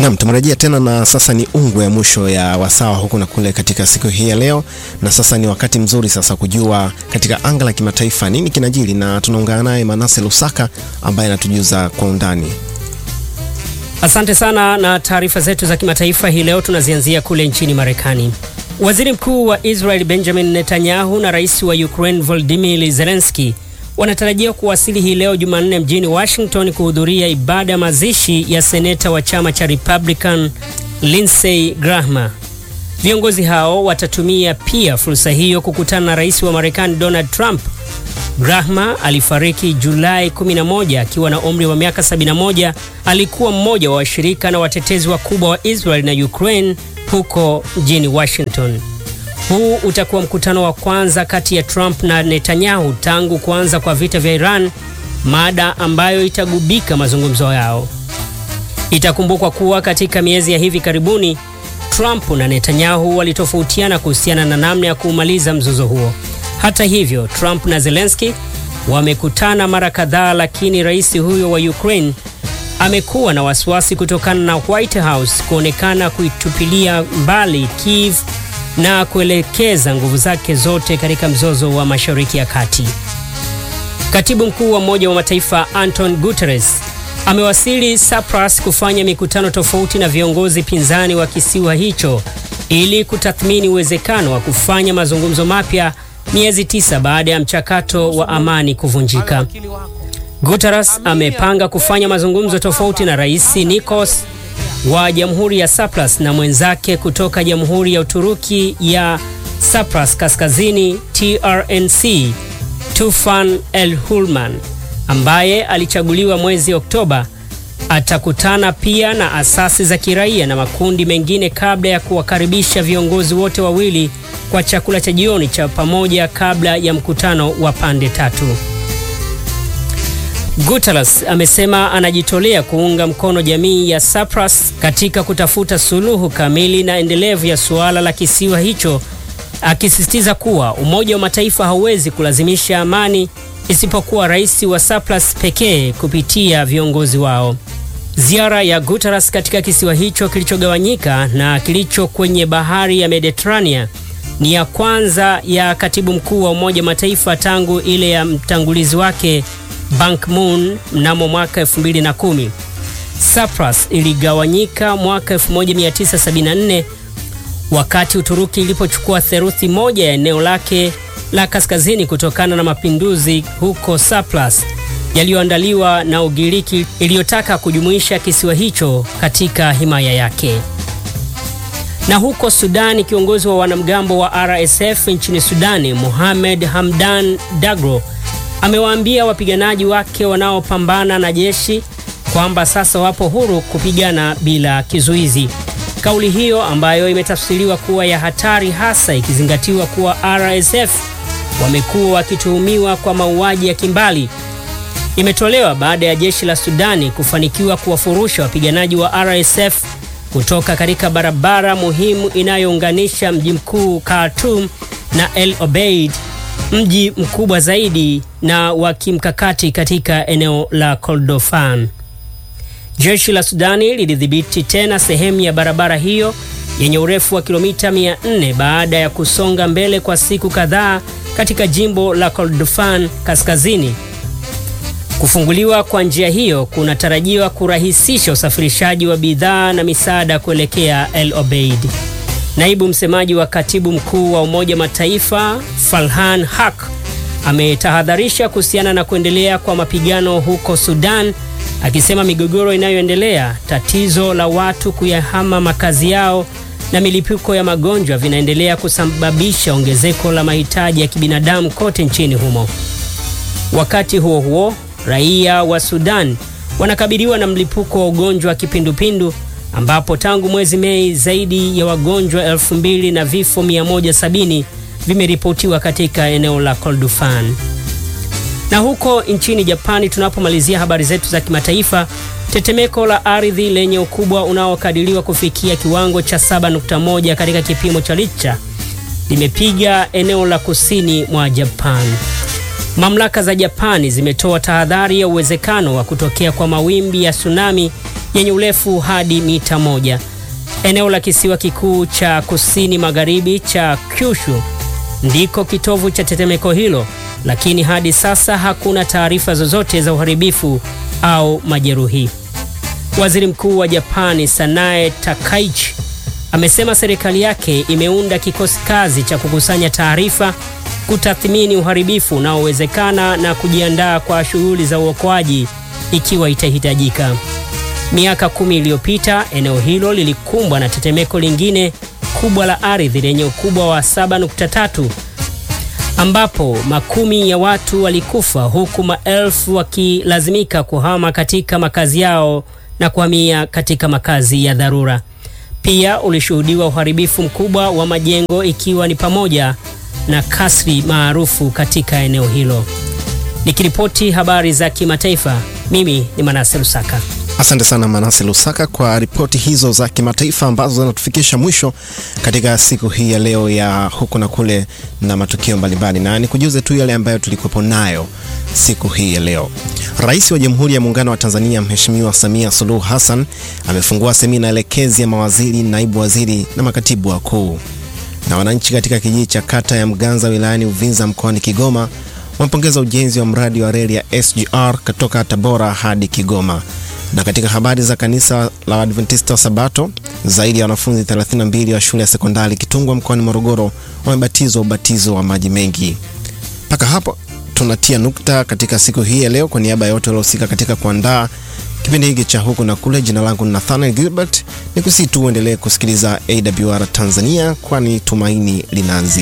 Naam, tumerejea tena na sasa ni ungwe ya mwisho ya wasawa huku na kule katika siku hii ya leo, na sasa ni wakati mzuri sasa kujua katika anga la kimataifa nini kinajiri, na tunaungana naye Manase Lusaka ambaye anatujuza kwa undani. Asante sana na taarifa zetu za kimataifa hii leo tunazianzia kule nchini Marekani. Waziri Mkuu wa Israel Benjamin Netanyahu na Rais wa Ukraine Volodymyr Zelensky wanatarajia kuwasili hii leo Jumanne mjini Washington kuhudhuria ibada ya mazishi ya seneta wa chama cha Republican Lindsey Graham. Viongozi hao watatumia pia fursa hiyo kukutana na Rais wa Marekani Donald Trump. Graham alifariki Julai 11 akiwa na umri wa miaka 71. Alikuwa mmoja wa washirika na watetezi wakubwa wa Israel na Ukraine huko mjini Washington. Huu utakuwa mkutano wa kwanza kati ya Trump na Netanyahu tangu kuanza kwa vita vya Iran, mada ambayo itagubika mazungumzo yao. Itakumbukwa kuwa katika miezi ya hivi karibuni Trump na Netanyahu walitofautiana kuhusiana na namna ya kuumaliza mzozo huo. Hata hivyo, Trump na Zelensky wamekutana mara kadhaa, lakini rais huyo wa Ukraine amekuwa na wasiwasi kutokana na White House kuonekana kuitupilia mbali Kiev na kuelekeza nguvu zake zote katika mzozo wa Mashariki ya Kati. Katibu mkuu wa Umoja wa Mataifa Anton Guterres amewasili Cyprus kufanya mikutano tofauti na viongozi pinzani wa kisiwa hicho ili kutathmini uwezekano wa kufanya mazungumzo mapya miezi tisa baada ya mchakato wa amani kuvunjika. Guterres amepanga kufanya mazungumzo tofauti na Rais Nikos wa Jamhuri ya Cyprus na mwenzake kutoka Jamhuri ya Uturuki ya Cyprus Kaskazini TRNC Tufan El Hulman ambaye alichaguliwa mwezi Oktoba. Atakutana pia na asasi za kiraia na makundi mengine kabla ya kuwakaribisha viongozi wote wawili kwa chakula cha jioni cha pamoja kabla ya mkutano wa pande tatu. Guterres amesema anajitolea kuunga mkono jamii ya Cyprus katika kutafuta suluhu kamili na endelevu ya suala la kisiwa hicho, akisisitiza kuwa Umoja wa Mataifa hauwezi kulazimisha amani isipokuwa rais wa Cyprus pekee kupitia viongozi wao. Ziara ya Guterres katika kisiwa hicho kilichogawanyika na kilicho kwenye bahari ya Mediterania ni ya kwanza ya katibu mkuu wa Umoja wa Mataifa tangu ile ya mtangulizi wake Ban Ki-moon mnamo mwaka 2010. Cyprus iligawanyika mwaka 1974 wakati Uturuki ilipochukua theluthi moja ya eneo lake la kaskazini kutokana na mapinduzi huko Cyprus yaliyoandaliwa na Ugiriki iliyotaka kujumuisha kisiwa hicho katika himaya yake. Na huko Sudani, kiongozi wa wanamgambo wa RSF nchini Sudani, Mohamed Hamdan Daglo amewaambia wapiganaji wake wanaopambana na jeshi kwamba sasa wapo huru kupigana bila kizuizi. Kauli hiyo ambayo imetafsiriwa kuwa ya hatari, hasa ikizingatiwa kuwa RSF wamekuwa wakituhumiwa kwa mauaji ya kimbali, imetolewa baada ya jeshi la Sudani kufanikiwa kuwafurusha wapiganaji wa RSF kutoka katika barabara muhimu inayounganisha mji mkuu Khartoum na El Obeid, mji mkubwa zaidi na wa kimkakati katika eneo la Kordofan. Jeshi la Sudani lilidhibiti tena sehemu ya barabara hiyo yenye urefu wa kilomita 400 baada ya kusonga mbele kwa siku kadhaa katika jimbo la Kordofan kaskazini. Kufunguliwa kwa njia hiyo kunatarajiwa kurahisisha usafirishaji wa bidhaa na misaada kuelekea El Obeid. Naibu msemaji wa katibu mkuu wa Umoja Mataifa Farhan Haq ametahadharisha kuhusiana na kuendelea kwa mapigano huko Sudan, akisema migogoro inayoendelea, tatizo la watu kuyahama makazi yao na milipuko ya magonjwa vinaendelea kusababisha ongezeko la mahitaji ya kibinadamu kote nchini humo. Wakati huo huo, raia wa Sudan wanakabiliwa na mlipuko wa ugonjwa wa kipindupindu ambapo tangu mwezi Mei zaidi ya wagonjwa elfu mbili na vifo 170 vimeripotiwa katika eneo la Kordofan. Na huko nchini Japani, tunapomalizia habari zetu za kimataifa, tetemeko la ardhi lenye ukubwa unaokadiriwa kufikia kiwango cha 7.1 katika kipimo cha Richter limepiga eneo la kusini mwa Japan. Mamlaka za Japani zimetoa tahadhari ya uwezekano wa kutokea kwa mawimbi ya tsunami yenye urefu hadi mita moja. Eneo la kisiwa kikuu cha kusini magharibi cha Kyushu ndiko kitovu cha tetemeko hilo, lakini hadi sasa hakuna taarifa zozote za uharibifu au majeruhi. Waziri Mkuu wa Japani Sanae Takaichi amesema serikali yake imeunda kikosi kazi cha kukusanya taarifa, kutathmini uharibifu unaowezekana na kujiandaa kwa shughuli za uokoaji ikiwa itahitajika. Miaka kumi iliyopita eneo hilo lilikumbwa na tetemeko lingine kubwa la ardhi lenye ukubwa wa 7.3 ambapo makumi ya watu walikufa huku maelfu wakilazimika kuhama katika makazi yao na kuhamia katika makazi ya dharura. Pia ulishuhudiwa uharibifu mkubwa wa majengo ikiwa ni pamoja na kasri maarufu katika eneo hilo. Nikiripoti habari za kimataifa, mimi ni Manase Lusaka. Asante sana Manase Lusaka kwa ripoti hizo za kimataifa ambazo zinatufikisha mwisho katika siku hii ya leo ya huku na kule na matukio mbalimbali, na nikujuze tu yale ambayo tulikuwepo nayo siku hii ya leo. Rais wa Jamhuri ya Muungano wa Tanzania Mheshimiwa Samia Suluhu Hassan amefungua semina elekezi ya mawaziri, naibu waziri na makatibu wakuu. Na wananchi katika kijiji cha kata ya Mganza wilayani Uvinza mkoani Kigoma wamepongeza ujenzi wa mradi wa reli ya SGR kutoka Tabora hadi Kigoma. Na katika habari za kanisa la Adventista wa Sabato, zaidi ya wanafunzi 32 wa shule ya sekondari Kitungwa mkoani Morogoro wamebatizwa ubatizo wa maji mengi. Mpaka hapo tunatia nukta katika siku hii ya leo. Kwa niaba ya wote waliohusika katika kuandaa kipindi hiki cha huku na kule, jina langu ni Nathaniel Gilbert, ni kusii tu uendelee kusikiliza AWR Tanzania, kwani tumaini linaanzia